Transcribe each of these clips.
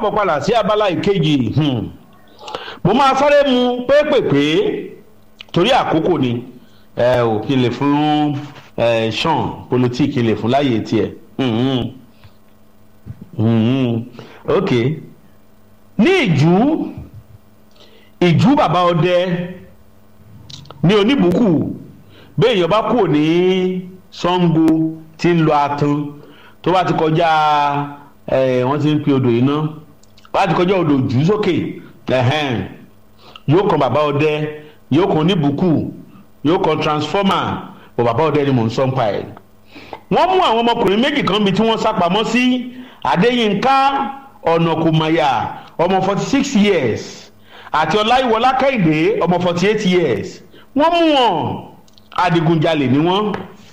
káàbọ̀ padà sí abala ìkejì mo máa sáré mu pépèpé torí àkókò ni ẹ ò kí n lè fún sean politique kí n lè fún láyè tiẹ̀ ok ní ìjú ìjú bàbá ọdẹ ní oníbùkù bẹ́ẹ̀ èèyàn bá kúrò ní sango tí ń lọ atan tó bá ti kọjá wọ́n ti ń pe odò iná bá ti kọjá odò jù sókè yóò kan bàbá ọdẹ yóò kan oníbùkù yóò kan transformer bọ̀ bàbá ọdẹ ni mò ń sọ ń pa ẹ̀. wọ́n mú àwọn ọmọkùnrin méjì kan bí tí wọ́n sá pamọ́ sí adéyínká ọ̀nàkùnmáyà ọmọ forty six years àti ọláyíwọlá kẹ́hìndé ọmọ forty eight years wọ́n mú wọn adigunjalè ni wọ́n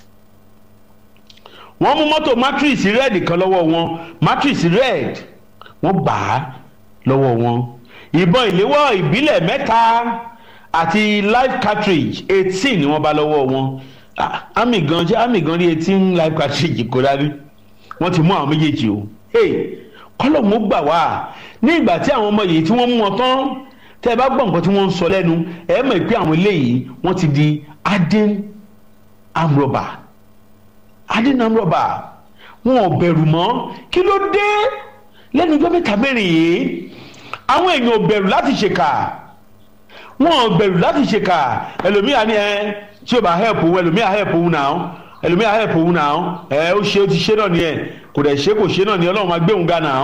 wọ́n mú mọ́tò matrix red kan lọ́wọ́ wọn matrix red wọ́n gbà á lọ́wọ́ wọn ìbọn ìléwọ́ ìbílẹ̀ mẹ́ta àti life cartridge eighteen ni wọ́n bá lọ́wọ́ wọn àmì gan ṣé àmì gan rí eighteen life cartridge kó dání wọ́n ti mú àwọn méjèèjì o kọ́lọ́mù gbà wá ní ìgbà tí àwọn ọmọ yìí tí wọ́n mú wọn tán tẹ́ ẹ bá gbọ́ nǹkan tí wọ́n ń sọ lẹ́nu ẹ mọ̀ pé àwọn eléyìí wọ́n ti di adin amrọ̀bà adin amrọ̀bà wọn ò bẹ̀rù mọ́ kí ló dé lẹ́nu ọjọ́ mẹ́ta mẹ́rin yìí àwọn èèyàn ò bẹ̀rù láti ṣèkà wọn ò bẹ̀rù láti ṣèkà ẹlòmíà ni ẹ tí o bá help òun ẹlòmíà help òun náà ẹlòmíà help òun náà ẹ ó ṣe ó ti ṣe náà nìyẹn kò dẹ̀ ṣe kò ṣe náà ni ọlọ́run máa gbé òun ga náà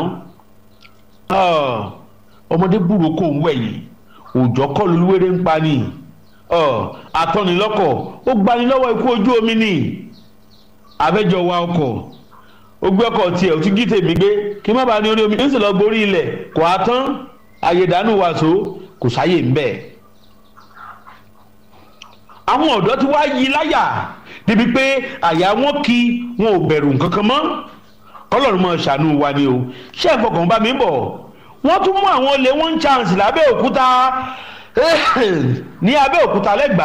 ọmọdé búrò kò ń wẹ̀yìn òòjọ́ kọ́ lulúwéré ń pa ni atọ́nilọ́kọ̀ ó gbani lọ́wọ́ ikú ojú omi ni abẹ́jọ wa ọkọ̀ ó gbé ọkọ̀ tiẹ̀ ó ti gí tèmi gbé kí má bàa ní orí omi ń sì lọ gborí ilẹ̀ kò á tán ayédànù wàásù kò sáyè ń bẹ̀. àwọn ọ̀dọ́ ti wá yí láyà débi pé àyà wọn kí wọn ò bẹ̀rù nǹkan kan mọ́ kọ́lọ́run mọ́ ṣàánú wa ni o ṣé ẹ̀fọkàn bá mi bọ̀ wọ́n tún mú àwọn olè one chance lábẹ́ òkúta ní abẹ́ òkúta lẹ́gbàá.